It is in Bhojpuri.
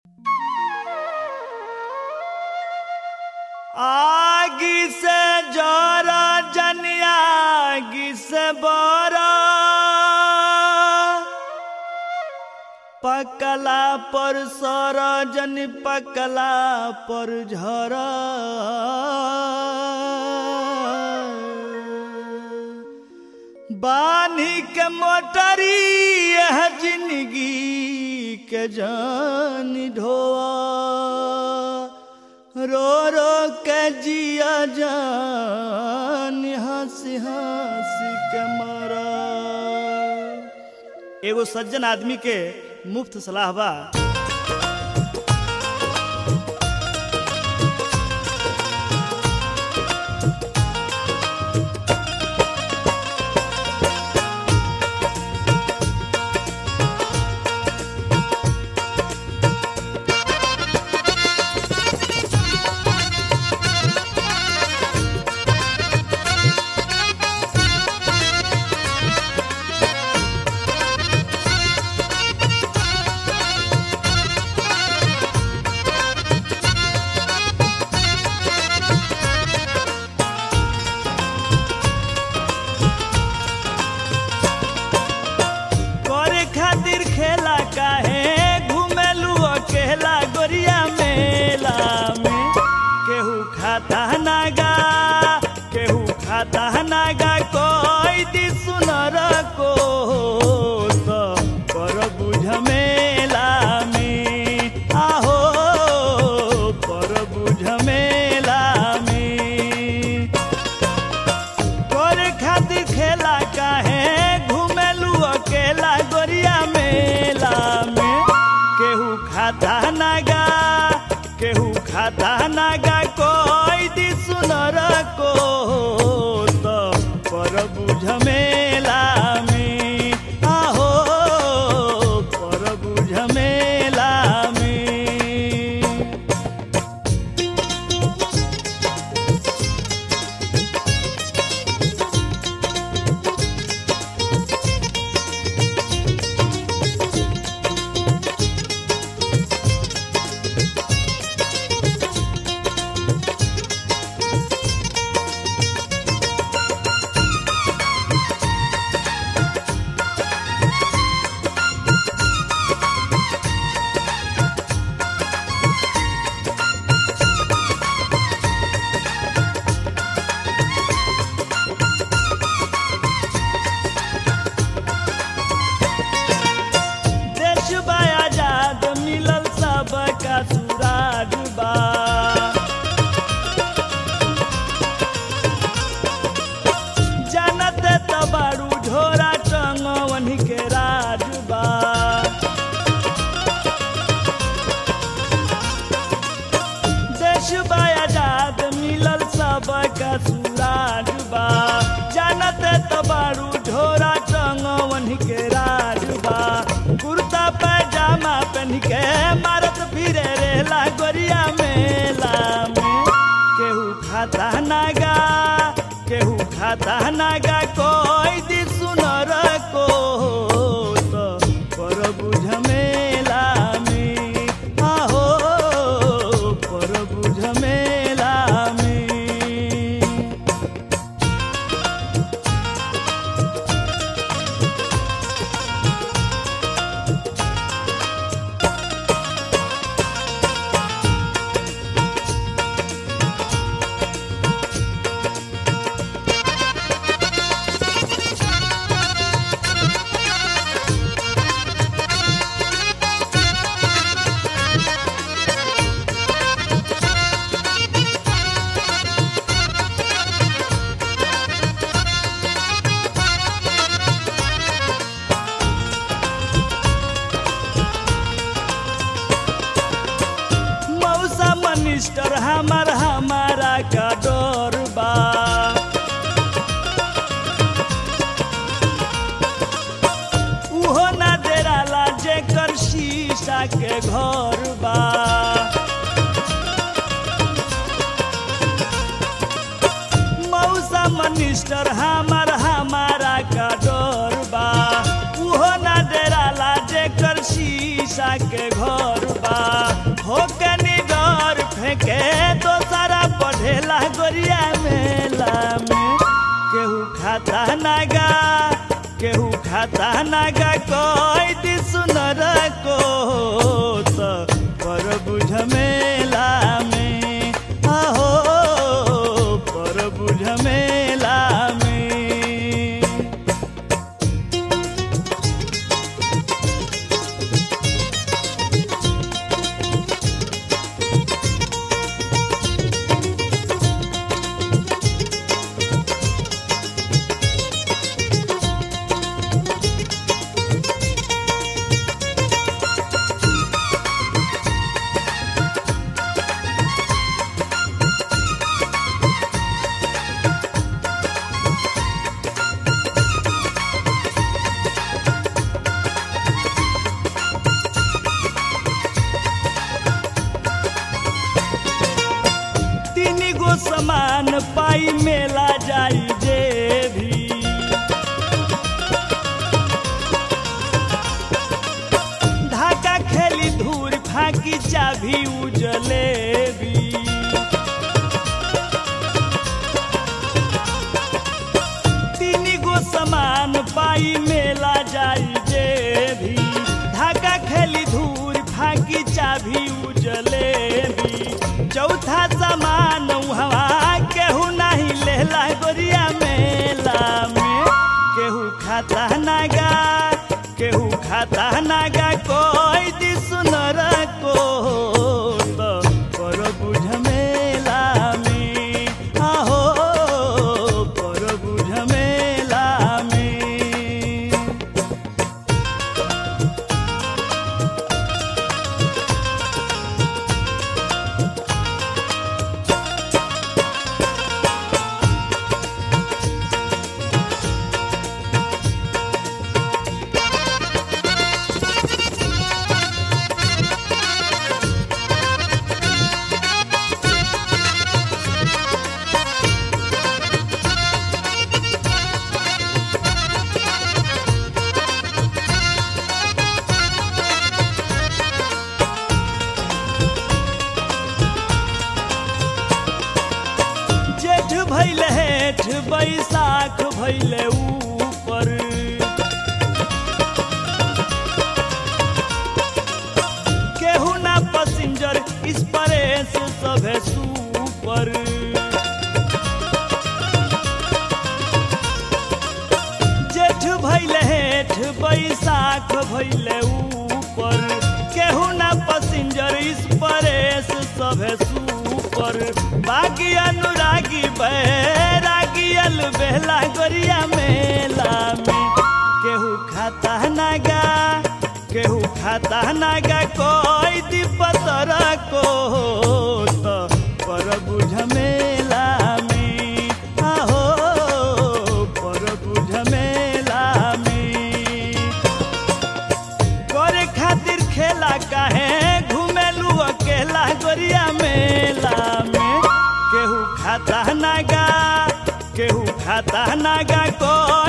आगी से जोरा जनिया आगी से बोरा पकला पर सर जन पकला पर झर बानी के मोटरी यह जिंदगी के जान ढोआ रो रो के जिया जान हंसी हंसी के मरा एगो सज्जन आदमी के मुफ्त सलाह बा करे खातिर खेला काहे घुमेलू अकेला गोरिया मेला में केहू खाता नागा केहू खाता नागा कोई दी सुनर को तो कर बुझ मेला में आहो पर बुझ मेला में करे खातिर खेला काहे घुमेलू अकेला गोरिया मेला में केहू खाता नागा केहू खाता नागा कोई दी सुनर को तो पर बुझ मेला में आहो पर बुझ मेला में देश बा आजाद मिलल सबका सुराज बा जानत तबारू झोरा टंगवन के राज बा देश बा आजाद मिलल सबका सुराज बा जानत तबारू झोरा टंगवन के राज बा कुर्ता पैजामा पहन के मारत फिरे रेला गोरिया मेला में केहू खाता नागा केहू खाता नागा कोई दी सुनर को तो पर बुझ मेला में आहो पर बुझ मेला में मौसा मनिस्टर हमार हमारा का डर बा उहो ना डेराला जेकर शीशा के घर बा मौसा मनिस्टर हमार हमारा का डर बा उहो ना डेराला जेकर शीशा के घर बा नागा केहू खाता नागा कोई दी सुनर को तो पर बुझ मेला में आहो पर बुझ मेला में तीन गो समान पाई मेला जाई जे भी धाका खेली धूर फाकी चाभी उजले भी तीन गो समान पाई मेला जाई जे भी धाका खेली धूर फाकी चाभी उजले भी चौथा समान हवा केहू नहीं लेला गोरिया मेला में केहू खाता नागा केहू खाता नागा कोई दी सुनर को तो पर बुझ मेला में आहो पर बुझ मेला में जेठ भैले हेठ बैसाख भैले ऊपर केहू ना पसिंजर इस परेश सभे सुपर जेठ भैले हेठ बैसाख भैले ऊपर केहू ना पसिंजर इस परेश सभे सुपर बागी अनुरागी बैरागी अल बेला गोरिया मेला में केहू खाता नागा केहू खाता नागा कोई दीपतर को तो पर बुझ मेला में आहो पर बुझ मेला में करे खातिर खेला काहे घुमेलू अकेला गोरिया मेला में केहू खाता नागा केहू खाता नागा कोई